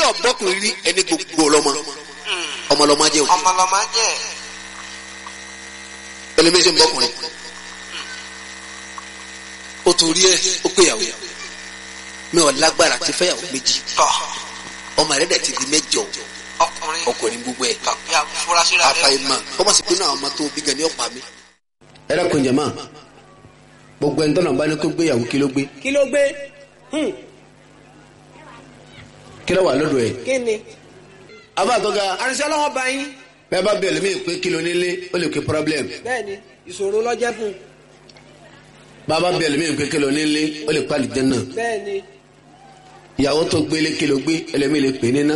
ọ̀gbọ́kùnrin rí ẹni gbogbo ọlọ́mọ ọmọ ọlọ́mọ jẹ́ òkè ọmọlọmọ jẹ ẹlẹ́mí ṣe ń bọ́kùnrin ó torí ẹ ó péyàwó mi ò lágbára ti fẹ́yàwó méjì tọ ọmọ rẹ̀ dẹ̀ ti di mẹ́jọ ọkùnrin ọkùnrin gbogbo ẹ̀ tọ ya furasí rẹ àfàìmọ̀ ọmọ sì pinnu àwọn ọmọ tó bí gan ni ọ̀pá mi. ẹ dákun jẹ̀mọ́ gbogbo ẹni tọ́nà bá ní kó gbéyàwó kí ló gbé kí ló gbé Hmm, kí ló wà lọ́dọ̀ ẹ̀. kí ni. abáàtọ́ga àrìnsẹ́ ọlọ́wọ́ bá yín bẹ́ẹ̀ bá bẹ̀rẹ̀ mí pé kí ló nílé ó lè pe problem bẹ́ẹ̀ ni ìṣòro lọ́jẹ́ fún un bàbá bẹ̀rẹ̀ mí pé kí ló nílé ó lè pàlì jẹ́ náà bẹ́ẹ̀ ni. ìyàwó tó gbélé kí ló gbé ẹlẹ́mí lè pè níná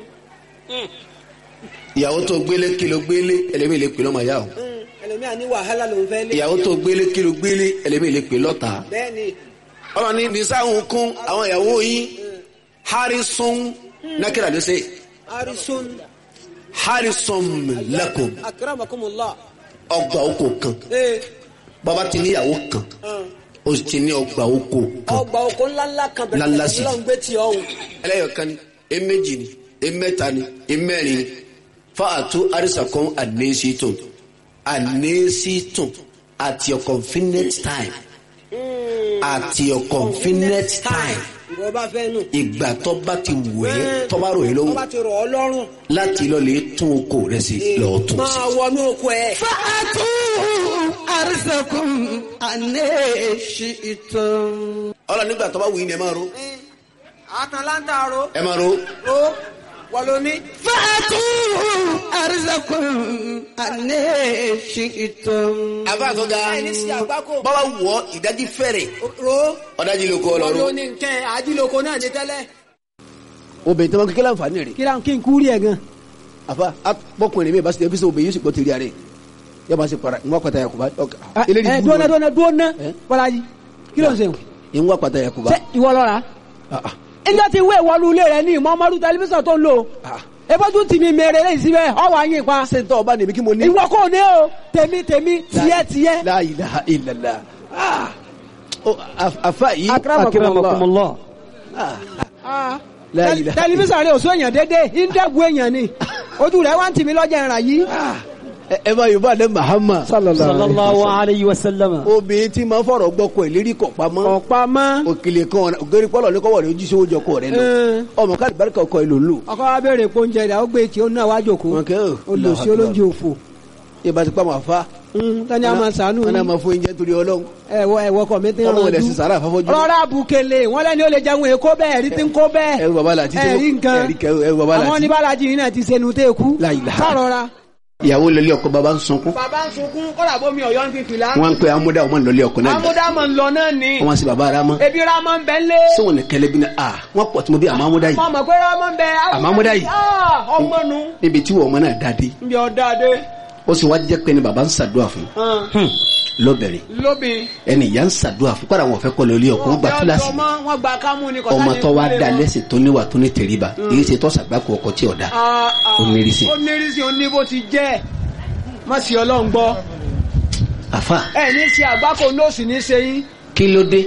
ìyàwó tó gbélé kí ló gbélé ẹlẹ́mí lè pè lọ́mọ yá o Hmm, ẹlòmíà ní wàhálà lòún fẹ́ lé. ìyàwó tó gbélé kí ló gbélé ẹlẹ́mí lè pè lọ́ta bẹ́ẹ̀ ni ọmọ ní bisáhùn kún àwọn ìyàwó yín harrison nákìlá ló ṣe arisun harrison lakum akramakumullah. ọgbà oko kan ee bàbá ti níyàwó kan hàn, ó sì ti ní ọgbà oko kan ọgbà oko ńláńlá kan Ńláńlá bẹ̀rẹ̀ sí. lọ́n gbé tí ọ̀hún. ẹlẹ́yọ̀kan ni eméjì ni emẹ́ta ni emẹ́rin ni fáàtú àrísàkọ́n ànésítùn ànésítùn at your convenient time at your convenient time ìwọ bá fẹ́ nù. ìgbà tó bá ti wù ẹ́ tó bá rò ẹ́ tó lọ́wọ́ bá ti rọ̀ ọ́ lọ́rùn. láti lọ lè tún oko rẹ̀ sí lọ́ọ́ tún sí. máa wọnú oko ẹ̀. fàtú àrísẹ̀kùn ànẹ́ṣìtàn. ọlọ nígbà tó bá wù yín ni ẹ máa ro àtàn láńtàró. ẹ máa ro ó wọ́n ló ní. fàtú àrísẹ̀kùn ànẹ́ṣìtàn. àbá àtọ́gá ẹni sí àgbákò. bọ́lá wọ̀ ọ́ ìdájí fẹ́rẹ̀ ro ọ̀dájí ló kọ́ wọ́n ló ọlọ́run. ní nkẹ́ àdìlóko náà ní tẹ́lẹ̀. obìnrin tó máa kékeré àǹfààní rẹ̀ kí ló ń kí n kú rí ẹ̀ gan. àfa bọ́kùnrin mi bá ṣe ẹbí sọ obìnrin yóò sì gbọ́ tèrè rẹ̀ yóò bá ṣe para ìwọ́n pàtàkì yakuba ẹ dúnà dúnà dúnà bọ́lájì kí ló ń sèwọ̀n. ìwọ́n pàtàkì yakuba. ṣé ìwọ lọ́ra. ilé ti wé ìwọlú ilé rẹ ní ìmọ̀ọ́mọ́rú tẹlifíṣàn tó ń lò. ebójú tì mí mèrè lẹ́yìn síbẹ̀ ọwọ́ àyìn pa. ṣé n tọ́ ọba nìbí kí mo ní. ìwọ kò ní o tèmi tèmi tiẹ̀ tiẹ̀. la ilaha illallah Ah. Oh, af- afa yìí. akramakumullah. Ah. Ah. La Tẹl- ilaha- tẹlifíṣàn rẹ ò sún èèyàn dédé ìdẹ́gun èèyàn ni ojú rẹ wá ń tì mí lọ́jà ìrà yìí. ẹ- ẹ bá yorùbá lẹ mahama. sallallahu alayhi wa sallam. obìnrin tí máa ń fọ̀rọ̀ gbọ́kọ̀ ẹ̀ lérí kọ̀ pamọ́. ọ̀pá mọ́. òkèlè kan ògèrè pọ́lọ̀ ní kọ́wọ́ rẹ̀ ojú sówó jọ kọ́ rẹ̀ lọ. Ẹ. ọmọ káàdì barika ọkọ̀ ẹ̀ ló ń lò. ọkọ wa béèrè pé oúnjẹ rẹ ó gbé tí ó náà wá jòkó wọn kẹ́ ò. olùsí olóúnjẹ òfò ìbá ti pa màá fa. tani a máa sànú wọn náà máa fún oúnjẹ torí ọlọ́run. ẹwọ ẹwọ kọ mi ti ń ọlọ́run rẹ̀ rànjú sì sàrà àfọ́fọ́jú. rọra bukele wọn lẹni ó lè jẹun èkó bẹ́ẹ̀ rí ti ń kó bẹ́ẹ̀ ẹrù bàbá làtí tí ẹrí nǹkan ẹrí kẹrù ẹrù bàbá àwọn làtí. oníbàlájì yìí náà ti sẹnu tẹ kú La ilaha. sàrọra. ìyàwó lọlé ọkọ bàbá ń sunkún. bàbá ń sunkún kọ́dà bómi ọ̀yọ́ ń fífi lá. wọn ń pe amúdá ọmọ lọlé ọkọ náà. amúdámọ̀ ń lọ náà ni wọn sì bàbá ara mọ. ebi ramọ ń bẹ ń lé. sọ̀wọ́n ní kẹlẹ́ bí na a wọn pọ̀ tí mo bí àmọ́ amúdá yìí. mọ mọ pé ramọ ń bẹ. Àmọ́ amúdá yìí. Ah, ọmọ nu. níbi tí wọ́n ọmọ náà dáadé. ń bí ọ̀dà dé. ó sì wá jẹ́ pé ni bàbá ń ṣàdúrà fún. lọ́bẹ̀rẹ̀ lóbi. ẹni ìyá ń ṣàdúrà fún kọ́ra wọn fẹ́ kọ́ lọlé ọkọ wọn gba kíláàsì. wọn gba kámú ni ọmọ tó wá da lẹ́sìn tó níwà tó ní tẹríba èyí ṣe tó ṣàgbákò ọkọ tí ọ̀dà. Ó nírìsì. ó nírìsì ó ní bó ti jẹ́ má sì ọlọ́run gbọ́ àfa ẹ ní ṣe àgbákò lóòsì ní ṣe yín kí ló dé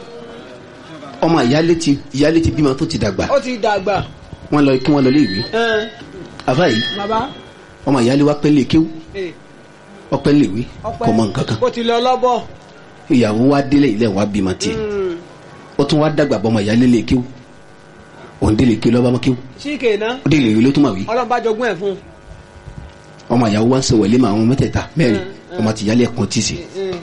ọmọ ìyálé ti ìyálé ti bímọ tó ti dàgbà ó ti dàgbà wọn lọ kí wọn lọ lé ìwé ẹn, àfa yìí bàbá ọmọ ìyálé wa pẹ́ lè kéwú ẹ, ọpẹ́ lè wé ọpẹ́ kò mọ nǹkan kan ó ti lọ lọ́bọ̀ ìyàwó wa délé ilé wa bímọ tiẹ̀ ó tún wá dàgbà bọ́ ọmọ ìyálé lè kéwú òun délé kéwú lọ́ba mọ́ kéwú síkè ná ó délé ìwé ló tún mà wí ọlọ́run bá jogún ẹ̀ fún ọmọ ìyàwó wa ń sọ wẹ̀lé mà àwọn mẹ́tẹ̀ẹ̀ta mẹ́rin Mm, ọmọ ti ìyálé ẹ̀kan tì sí un.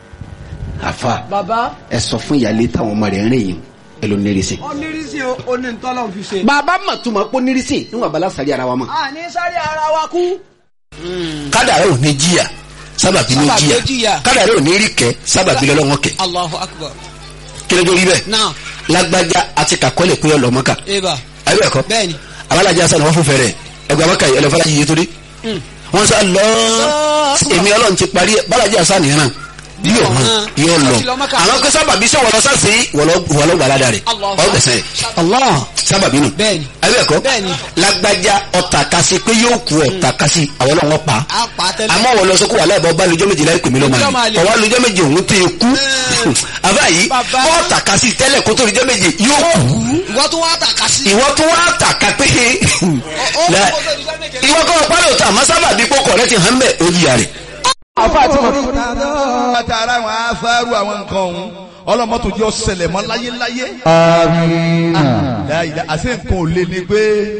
àfa bàbá ẹ sọ fún ìyálé táwọn ọmọ rẹ̀ ń rìn yìí ẹ ló nírìsì. ó nírìsì ó ní ntọ́lọ́ fi ṣe. bàbá mà tún máa pọ́ nírìsì níwọ̀n abala sàrí ara wa mọ̀. a ní sáré ara wa kú. kádàrá ò ní jìyà sábàbí ló Sábàbí ló jìyà jìyà. kádàrá ò ní rí kẹ sábàbí lọ́wọ́ kẹ Allahu akbar. kí ló dé rí bẹ́ẹ̀ Now, lágbájá àti kàkọ́lẹ̀ pé ọlọ́mọ́ka Eba. ayé ẹ̀kọ́ Bẹ́ẹ̀ni. abalajà sani wọ́n fún fẹ́rẹ̀ ẹgbẹ́ abaka yìí ẹlẹ́fọ́lá yìí torí wọ́n sá lọ èmi ọlọ́run ti parí ẹ̀ balajà sani yẹn náà yóò hàn yóò lọ Àti lọ Mẹ́kà. àwọn pé sábàbí sọ wọlọ sáàsì wọlọ gbàládà rẹ Allahu ọgbẹsẹ Allah sábàbí nù Bẹ́ẹ̀ni. abẹ́ẹ̀kọ́ Bẹ́ẹ̀ni. lágbájá ọ̀tà kasi pé yóò kú ọ̀tà kasi àwọn náà wọ́n pa á pa tẹ́lẹ̀. àmọ́ wọ́n lọ sọ kó wà láìpẹ́ ọba lójọ́ méje láì pèmí lọ́mọ Lọ́mọ àlè àlè. ọwọ́ lójọ́ méje òun tó yẹ kú àbá yìí Bàbá. ọ̀tà kasi tẹ́lẹ̀ kó tó lójọ́ méje yóò kú ìwọ tó wá tàka sí. ìwọ tó wá tàka pé La- ìwọ kọ́ ọ pálọ̀ tà àmọ́ sábàbí kókò rẹ ti hàn bẹ́ẹ̀ ó yíya rẹ̀ àfa àti mọ̀. àtàrà àwọn afárú àwọn nǹkan ọ̀hún ọlọ́mọ́tò jẹ́ ọ̀sẹ̀lẹ̀ mọ́ láyéláyé. láyé àti nǹkan ò lé ní pé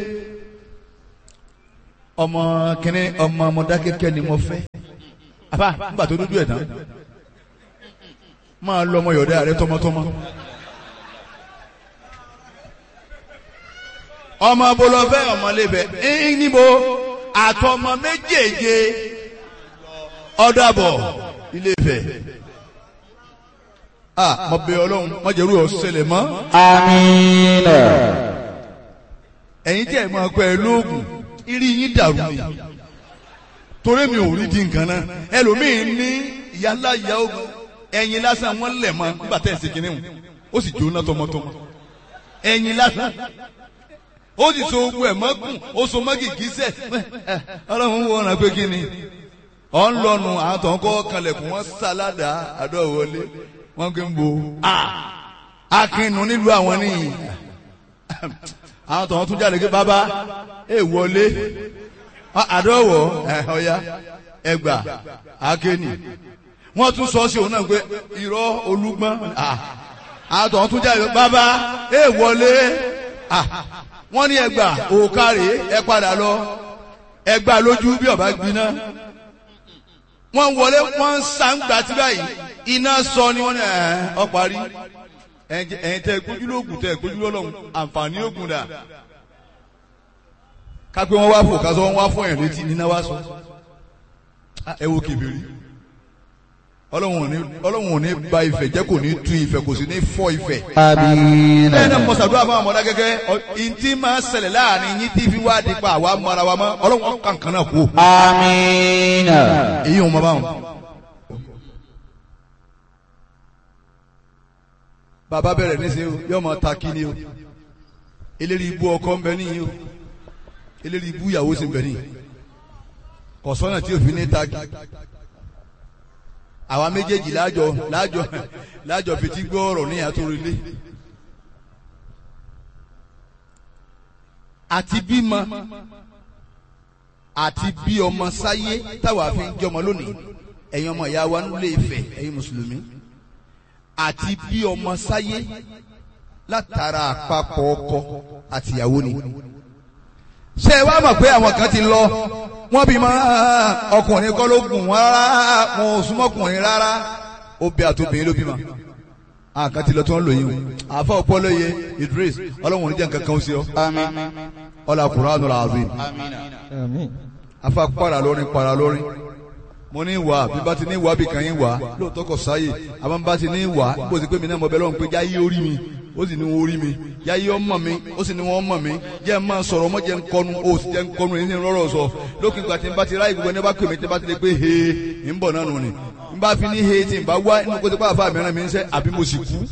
ọmọ kìnní ọmọ ọmọdákẹ́kẹ́ ni mo fẹ́. àbá nígbà tó dúdú ẹ̀ tán máa lọ ọmọ yọ̀dá rẹ tọmọtọmọ. ọmọ bolofẹ ọmọlébẹ ẹyìn níbo àtọmọ méjèèje ọdàbọ Ilé-Ifẹ̀ ah mo bẹ̀ Ọlọ́run mo jẹrú ọsẹlẹ mọ Amina. ẹ̀yin tí ẹ máa pẹ lóògùn irí yín dàrú ni torí mi ò rí di nǹkan náà ẹlòmíín ní ìyálà ìyá ogun ẹ̀yin lásán wọn lẹ̀ mọ́ nígbà tẹ̀ ẹ̀ ṣe kínní ó sì jóná tọmọtọmọ ẹ̀yin lásán ó sì so ogun ẹ̀ mọ́gùn ó so mọ́gì gíṣẹ́ ọlọ́run wo ọ̀nà pé kí ni ọ̀ ń lọ́nu àwọn tó ń kọ́ kalẹ̀kùn wọn sáládà àdọ́wọlé wọn kì í bo akínú nílùú àwọn nìyí àwọn tó ń tún jáde pé bàbá ẹ wọlé àdọ́wọ̀ ọ̀ya ẹgbà akéènì wọ́n tún sọ sí òun náà pé irọ́ olúgbọ́n àwọn tó ń tún jáde pé bàbá ẹ wọlé wọ́n ní ẹgbà òkàrè ẹ padà lọ ẹgbà lójú bí ọba gbiná wọ́n wọlé wọ́n ń sàǹgbà tí báyìí iná sọ ni wọ́n ní ẹ̀ ọ parí ẹ̀yin tẹ́ gbójú lóògùn tẹ́ gbójú lọ́lọ́run àǹfààní ògùn dà kápẹ́ wọn wá fò kásọ wọn wá fún ẹ̀ létí níná wá sọ ẹ wo kébìrì ọlọ́run ò ní ba ìfẹ́ jẹ́ kò ní tú ìfẹ́ kò sì ní fọ́ ìfẹ́ Amina. bẹ́ẹ̀ náà mọ̀sàdúrà fún àwọn ọmọdé gẹ́gẹ́ ìntì máa ṣẹlẹ̀ láàrin yín tí fi wá dípa àwa mọ ara wa mọ́ ọlọ́run kankan náà kú. Amina. èyí ò mọ báwọn. bàbá bẹ̀rẹ̀ níṣẹ́ o yóò máa ta kí ni o eléri ibú ọkọ ń bẹ níyì o eléri ibú ìyàwó sì ń bẹ níyì kọ̀sọ́nà tí òfin ní ta kí àwa méjèèjì láàjọ láàjọ láàjọ fetí gbọ́ ọ̀rọ̀ ní àtòrìlé àti bímọ àti bí ọmọ sáyé táwa fi ń jọmọ lónìí ẹ̀yin ọmọ ìyá wa nílé Ifẹ̀ ẹ̀yin mùsùlùmí àti bí ọmọ sáyé látara àpapọ̀ ọkọ àtìyàwó ni ṣé ẹ wá mọ̀ pé àwọn kan ti lọ wọ́n bí máa ọkùnrin kọ́ ló gùn wọ́n rárá wọn ò súnmọ́kùnrin rárá obì àtòbìnrin ló bímọ àkàn ti lọ tí wọ́n lò yín o àfa ọpọlọ yẹ Idris ọlọ́run oníjà nǹkan kan ó sí ọ ọlá Qur'anul azim afa para lórin para lórin mo ní wà bí bá ti ní wà bí kan yín wà lóòótọ́ kò sáyè àmọ́ bá ti ní wà bó ti pé mi náà mo bẹ lọ́run pé jáyé orí mi ó sì ní wọn orí mi jáyé ọmọ mi ó sì ní wọn ọmọ mi jẹ́ máa sọ̀rọ̀ ọmọ jẹ́ nkọ́nu ó sì jẹ́ nkọ́nu èyí ní rọ́rọ̀ sọ lókè ìgbà tí n bá ti ráyè gbogbo ẹni bá pè mí tí n bá ti lè pé he ń bọ̀ náà nù ni n bá fi ní he tí n bá wá inú kó ti pa àfa mìíràn mi ń sẹ́ àbí mo sì kú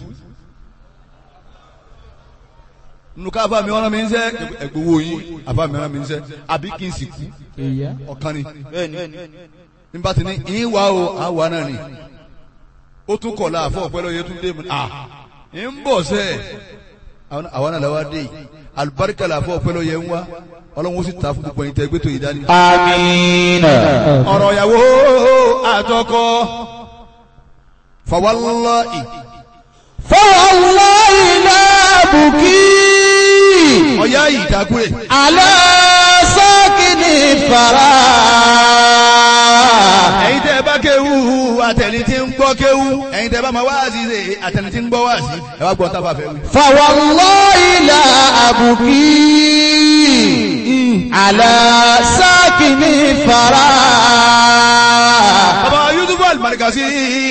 nínú ká àfa mìíràn mi ń sẹ́ ẹ̀gbọ́wọ́ yín àfa mìíràn mi ń sẹ́ àbí kí n sì kú ọ̀kan ni nígbà tí ní ìwà o àwa náà ni ó tún kọ̀ láàfọ̀ ọ̀pẹ́ lọ́yẹ tún dé mu à ń bọ̀ sẹ́ àwa náà làwa dé yìí alibarika làfọ̀ ọ̀pẹ́ lọ́yẹ ń wá ọlọ́run ó sì ta fún gbogbo ẹ̀yin tẹ́ gbé tó yìí dání. Amina. ọ̀rọ̀ ìyàwó àtọkọ fawallahi فوالله لا أبكي ọ̀yá yìí dákúrè على ساكن الثرى ẹ̀yin tẹ́ bá kéwú àtẹni tí ń gbọ́ kéwú ẹ̀yin tẹ́ bá máa wá sí ṣe àtẹni tí ń gbọ́ wá sí ẹ wá gbọ́ tá a bá fẹ́ wí. فوالله لا أبكي على ساكن الثرى bàbá Yusuf Al-Markazi